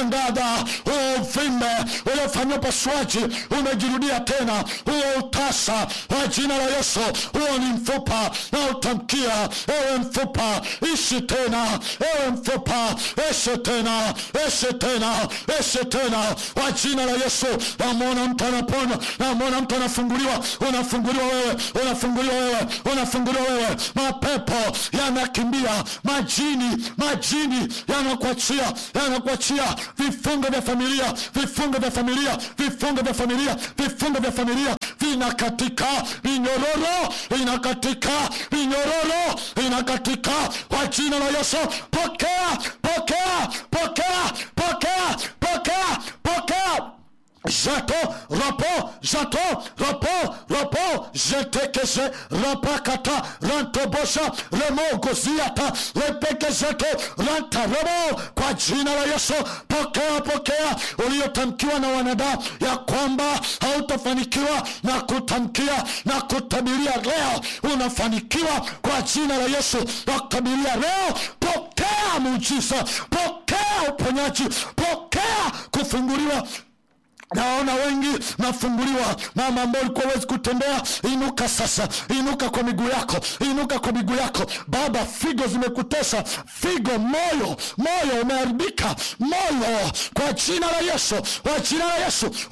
natangaza huo uvimbe uliofanywa upasuaji umejirudia tena, huo utasa kwa jina la Yesu. Huo ni mfupa na utamkia, ewe mfupa ishi tena, ewe mfupa ishi tena, ishi tena, ishi tena kwa jina la Yesu. Namwona mtu anapona, namwona mtu anafunguliwa, unafunguliwa wewe, unafunguliwa wewe, unafunguliwa wewe. Mapepo yanakimbia, majini, majini yanakuachia, yanakuachia vifungo vya familia, vifungo vya familia, vifungo vya familia, vifungo vya familia vinakatika, vinyororo vinakatika, vinyororo vinakatika kwa jina la Yesu. Pokea, pokea, pokea, pokea, pokea, pokea Jato, rapo, jato, rapo, rapo, jetekeze, rapakata, rantobosha, remo, goziata, repekezeto, ranta, remo, kwa jina la Yesu, pokea, pokea, uliotamkiwa na wanadamu ya kwamba hautafanikiwa na kutamkia na kutabiria leo, unafanikiwa kwa jina la Yesu, na kutabiria leo, pokea muujiza, pokea uponyaji, pokea kufunguliwa naona wengi nafunguliwa. Mama ambao ulikuwa huwezi kutembea, inuka sasa, inuka kwa miguu yako, inuka kwa miguu yako. Baba, figo zimekutesa, figo, moyo, moyo umeharibika, moyo, kwa jina la Yesu, kwa jina la Yesu